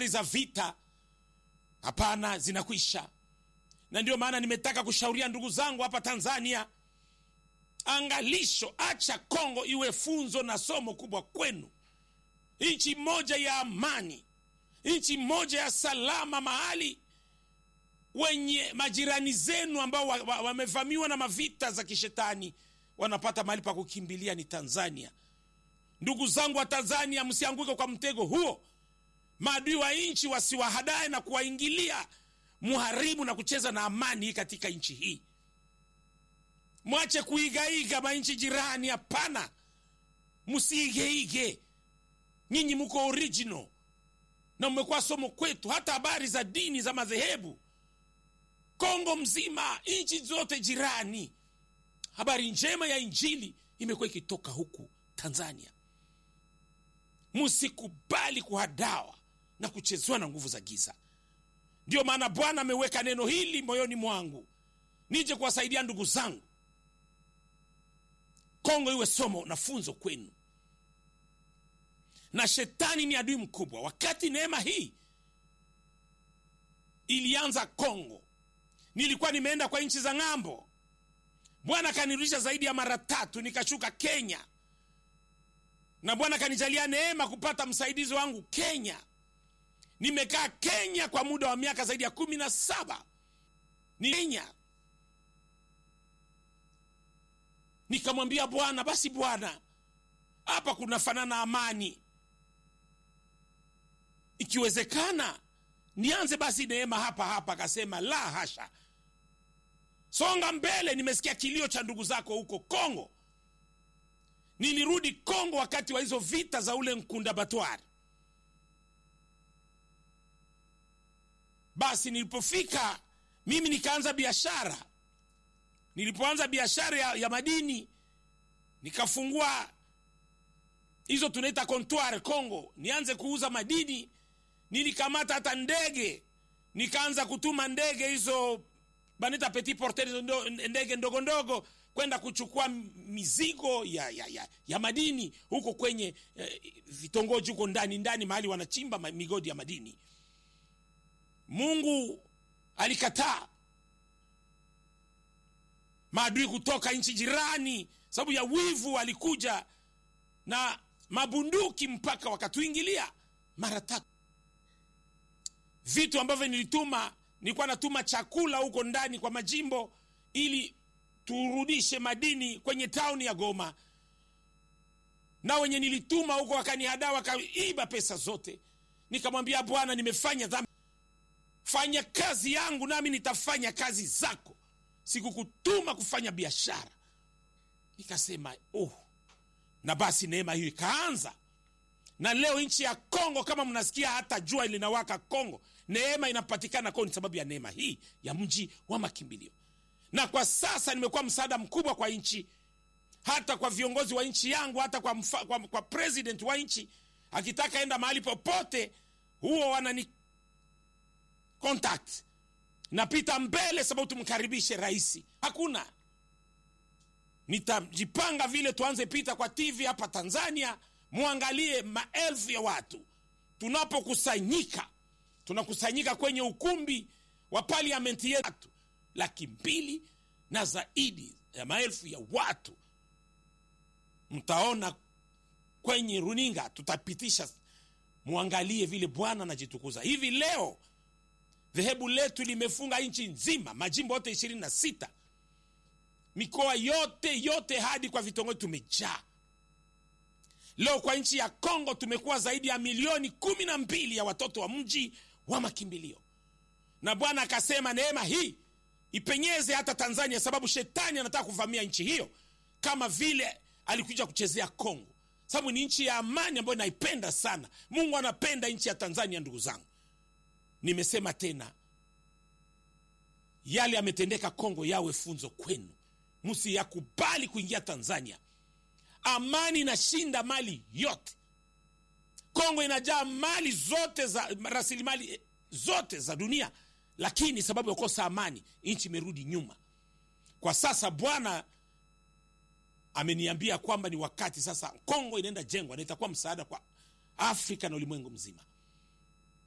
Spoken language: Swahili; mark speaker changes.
Speaker 1: habari za vita hapana zinakwisha na ndio maana nimetaka kushauria ndugu zangu hapa tanzania angalisho acha kongo iwe funzo na somo kubwa kwenu nchi moja ya amani nchi moja ya salama mahali wenye majirani zenu ambao wamevamiwa wa, wa na mavita za kishetani wanapata mahali pa kukimbilia ni tanzania ndugu zangu wa tanzania msianguke kwa mtego huo maadui wa nchi wasiwahadae na kuwaingilia muharibu na kucheza na amani katika nchi hii mwache kuigaiga manchi jirani hapana msiigeige nyinyi mko original na mmekuwa somo kwetu hata habari za dini za madhehebu kongo mzima nchi zote jirani habari njema ya injili imekuwa ikitoka huku tanzania msikubali kuhadawa na kuchezewa na nguvu za giza ndiyo maana bwana ameweka neno hili moyoni mwangu nije kuwasaidia ndugu zangu kongo iwe somo na funzo kwenu na shetani ni adui mkubwa wakati neema hii ilianza kongo nilikuwa nimeenda kwa nchi za ng'ambo bwana akanirudisha zaidi ya mara tatu nikashuka kenya na bwana akanijalia neema kupata msaidizi wangu kenya nimekaa kenya kwa muda wa miaka zaidi ya kumi na saba ni kenya nikamwambia bwana basi bwana hapa kunafanana amani ikiwezekana nianze basi neema hapa hapa akasema la hasha songa mbele nimesikia kilio cha ndugu zako huko kongo nilirudi kongo wakati wa hizo vita za ule nkunda batwari basi nilipofika mimi nikaanza biashara nilipoanza biashara ya, ya madini nikafungua hizo tunaita comptoir congo nianze kuuza madini nilikamata hata ndege nikaanza kutuma ndege hizo banita petit porter hizo ndo, ndege ndogo ndogo kwenda kuchukua mizigo ya, ya, ya, ya madini huko kwenye eh, vitongoji huko ndani ndani mahali wanachimba migodi ya madini mungu alikataa maadui kutoka nchi jirani sababu ya wivu walikuja na mabunduki mpaka wakatuingilia mara tatu vitu ambavyo nilituma nilikuwa natuma chakula huko ndani kwa majimbo ili turudishe madini kwenye tauni ya goma na wenye nilituma huko wakanihadaa wakaiba pesa zote nikamwambia bwana nimefanya dhambi fanya kazi yangu nami nitafanya kazi zako sikukutuma kufanya biashara nikasema oh. na basi neema hiyo ikaanza na leo nchi ya kongo kama mnasikia hata jua linawaka kongo neema inapatikana kongo ni sababu ya neema hii ya mji wa makimbilio na kwa sasa nimekuwa msaada mkubwa kwa nchi hata kwa viongozi wa nchi yangu hata kwa, mfa, kwa, kwa president wa nchi akitaka enda mahali popote huo wanani contact napita mbele sababu tumkaribishe rahisi hakuna nitajipanga vile tuanze pita kwa tv hapa tanzania mwangalie maelfu ya watu tunapokusanyika tunakusanyika kwenye ukumbi wa parliament yetu laki mbili na zaidi ya maelfu ya watu mtaona kwenye runinga tutapitisha mwangalie vile bwana anajitukuza hivi leo dhehebu letu limefunga nchi nzima majimbo yote ishirini na sita mikoa yote yote hadi kwa vitongoji tumejaa leo kwa nchi ya kongo tumekuwa zaidi ya milioni kumi na mbili ya watoto wa mji wa makimbilio na bwana akasema neema hii ipenyeze hata tanzania sababu shetani anataka kuvamia nchi hiyo kama vile alikuja kuchezea kongo sababu ni nchi ya amani ambayo naipenda sana mungu anapenda nchi ya tanzania ndugu zangu nimesema tena yale yametendeka kongo yawe funzo kwenu msiyakubali kuingia tanzania amani inashinda mali yote kongo inajaa mali zote za rasilimali zote za dunia lakini sababu ya kukosa amani nchi imerudi nyuma kwa sasa bwana ameniambia kwamba ni wakati sasa kongo inaenda jengwa na itakuwa msaada kwa afrika na ulimwengu mzima